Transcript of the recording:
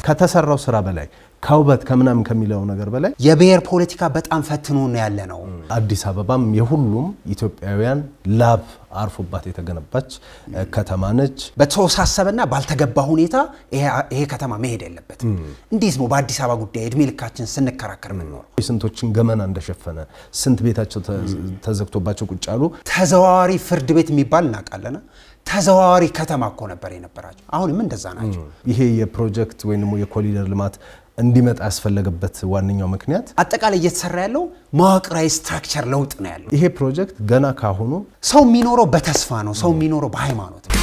ከተሰራው ስራ በላይ ከውበት ከምናምን ከሚለው ነገር በላይ የብሔር ፖለቲካ በጣም ፈትኖ ነው ያለ ነው። አዲስ አበባም የሁሉም ኢትዮጵያውያን ላብ አርፎባት የተገነባች ከተማ ነች። በተወሳሰበና ባልተገባ ሁኔታ ይሄ ከተማ መሄድ የለበትም። እንዴት ነው በአዲስ አበባ ጉዳይ እድሜ ልካችን ስንከራከር የምንኖረው? ስንቶችን ገመና እንደሸፈነ ስንት ቤታቸው ተዘግቶባቸው ቁጭ ያሉ ተዘዋዋሪ ፍርድ ቤት የሚባል እናውቃለና ተዘዋዋሪ ከተማ እኮ ነበር የነበራቸው። አሁንም እንደዛ ናቸው። ይሄ የፕሮጀክት ወይም ደግሞ የኮሪደር ልማት እንዲመጣ ያስፈለገበት ዋነኛው ምክንያት አጠቃላይ እየተሰራ ያለው መዋቅራዊ ስትራክቸር ለውጥ ነው ያለው። ይሄ ፕሮጀክት ገና ካሁኑ ሰው የሚኖረው በተስፋ ነው። ሰው የሚኖረው በሃይማኖት ነው።